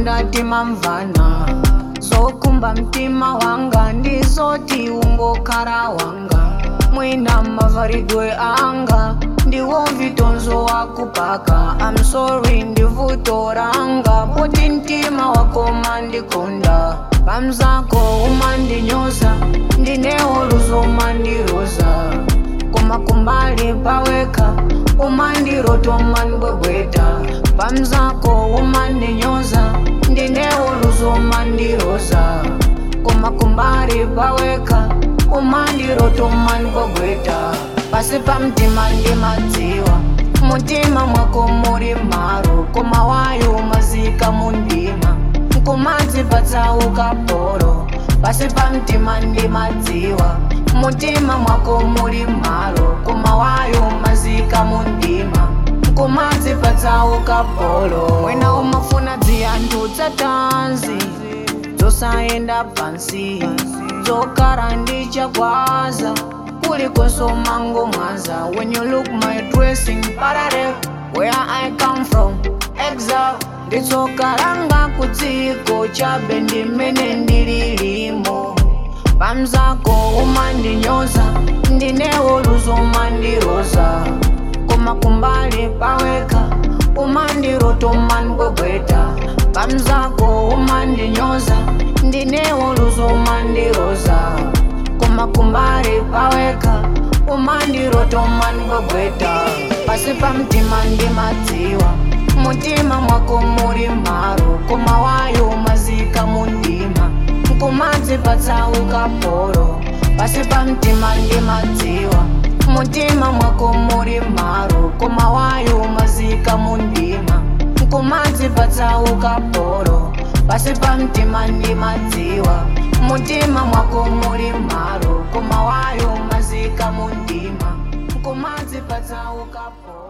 makonda timamvana zokumba mtima wanga ndizoti ungokhala wanga mwina mavaridwe anga ndiwo vitonzo wakupaka I'm sorry ndivuto ranga poti mtima wako mandikonda pamzako umandinyoza ndinewo luzo mandiroza koma kumbali paweka umandiroto mandibwebweta pamzako umandinyoza ndinewo luzo mandiroza koma kumbali paweka umandiroto mandibwebweta pasi pamtima ndimadziwa mutima mwako muri maro koma wayo mazika mundima kumadzipatsa ukaporo pasi pamtima ndimadziwa mutima mwako muri maro koma wayo mazika mundima kumadzipatsa ukaporo wena umafuna dziyanthu dzatanzi dzosayenda pansi dzokara ndichakwaza kulikonso mango mwaza when you look my dressing parallel where i come from exile nditsokalanga kudziko chabe ndimene ndililimo pamzako umandinyoza ndinewo luzo mandiroza koma kumbali paweka umandiroto mandibwebweta pamzako umandinyoza ndinewo luzo mandiroza koma kumbali paweka umandiroto mandibwebweta pasi pamtima ndimadziwa mutima mwako muri maro koma wayo mazika mundima kumadzipatsa ukaporo pasi pamtima ndimadziwa mutima mwako muri maro koma wayo mazika mundima kumadzipatsa ukaporo pasi pamtima ndimadziwa mutima mwako muri maro koma wayo mazika mundima kumadzipatsa ukaporo